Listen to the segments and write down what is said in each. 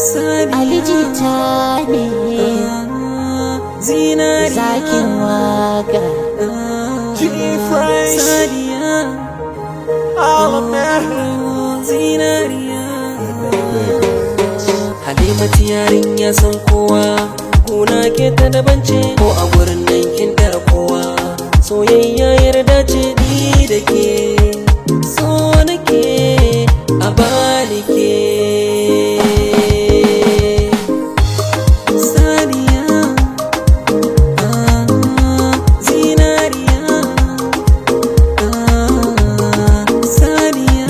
alijita ne zinariya zakin waka G-Fresh, sadiya all America. zinariya halimatu yarinya san kowa kuna ke ta daban ce ko a gurin nan kin tara kowa soyayya yarda ce ni da ke so nake a balike sadiya ah, zinariya ah, sadiya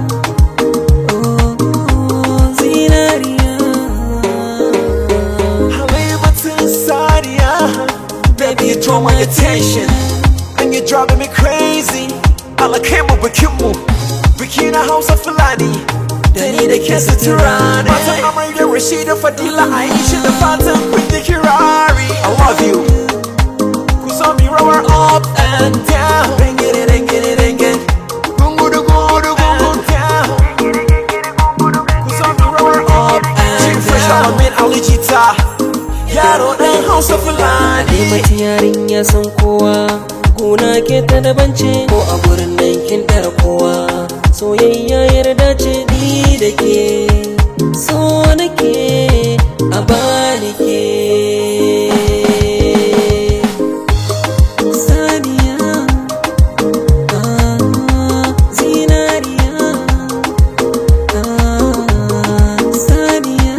Halimatin Sadia, baby, you draw my attention, and you're driving me crazy. Alakemu bikinmu, biki na Hausa Fulani, da ni da ke sutura ne. Matan Amarya Rashida Fadila Aisha da fatan kun yi kirari. I love you. Ku so mi rawar up and down. Ringin it, ringin it, ringin. Gungudu, gungudu, gungudu, down. Ku so mi rawar up and down. Fresh Alamin Ali Jita. Yaro ɗan Hausa Fulani. Halimatu yarinya san kowa kuna ke ta daban ce ko a gurin nan kin tara kowa soyayya yarda ce ni da ke so nake a balike saniya ah, zinariya ah, saniya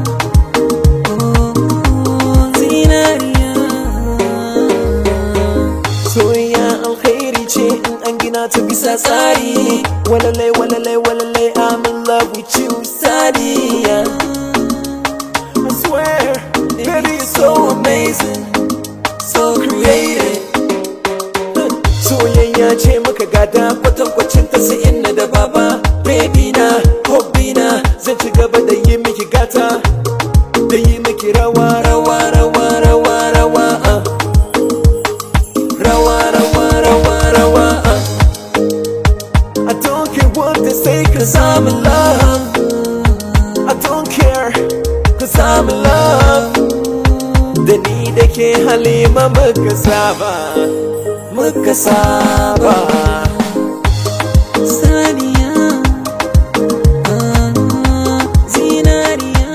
Soyayya alkhairi ce in an gina ta bisa tsari. Walalai, walalai, walalai, I'm in love with you, Sadia. I swear, baby, you're so amazing, so creative. Soyayya ce muka gada kwatankwacin ta sai inna da baba. Baby na, hobby na, zan ci gaba da yi miki gata. Da yi miki rawa, rawa, rawa, rawa, rawa. Uh. Rawa, rawa, rawa, rawa. Uh. I don't care what they say, cause I'm in love. I don't care, cause I'm in love. Da ni da ke halima muka saba, muka saba. Saniya, ah, zinariya,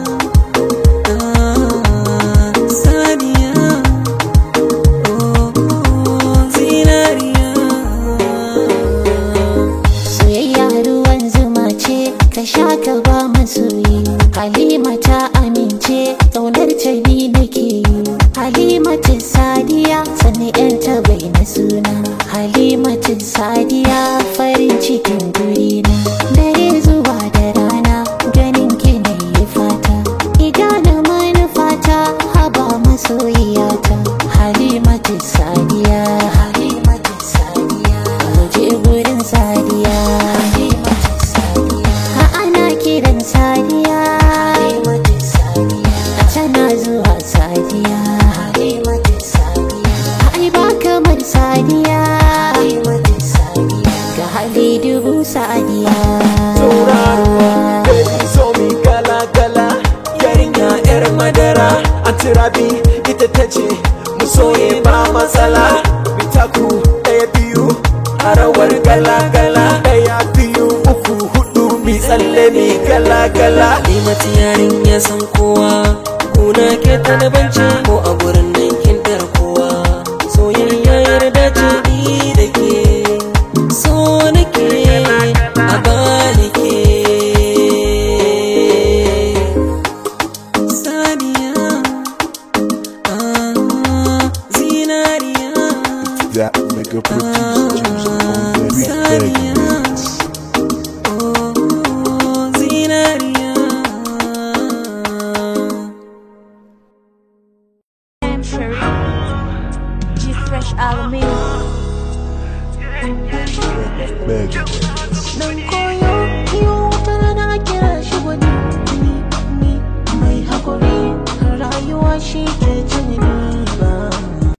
ah, saniya, oh, zinariya. soyayya ruwan zuma ce ka sha ka ba masoyi halima ta amince ƙaunar ta ni nake yi halimatin sadiya sani yan ta bai na suna halimatin sadiya farin cikin gurina dare zuwa da rana ganin ki na yi fata idanun manufata haba masoyiyata halimatin sadiya halimatin sadiya waje gurin sadiya ha ana kiran sadiya a tana zuwa sadiya ai ba kamar sadiya ga hali dubu sadiya Tauraruwa, baby so mi gala gala. Yarinya yar madara, antirabi ita ta ce mu soye ba matsala. Bitaku ɗaya biyu a rawar gala gala. Ɗaya biyu uku hudu mi tsalle mi gala gala. Halimatu yarinya san kowa kuna ke ta daban ce ko a gurin nan kin tara kowa soyayya yarda ce ni da ke so nake a balike saniya ah, zinariya That nigga producer James on that big Sadiya. beats. oh, zinariya I'm Sherry. G Fresh Alamin. Magic. Nan koyo kiyo wata rana kira shi wani ni ni mai hakuri rayuwa shi ke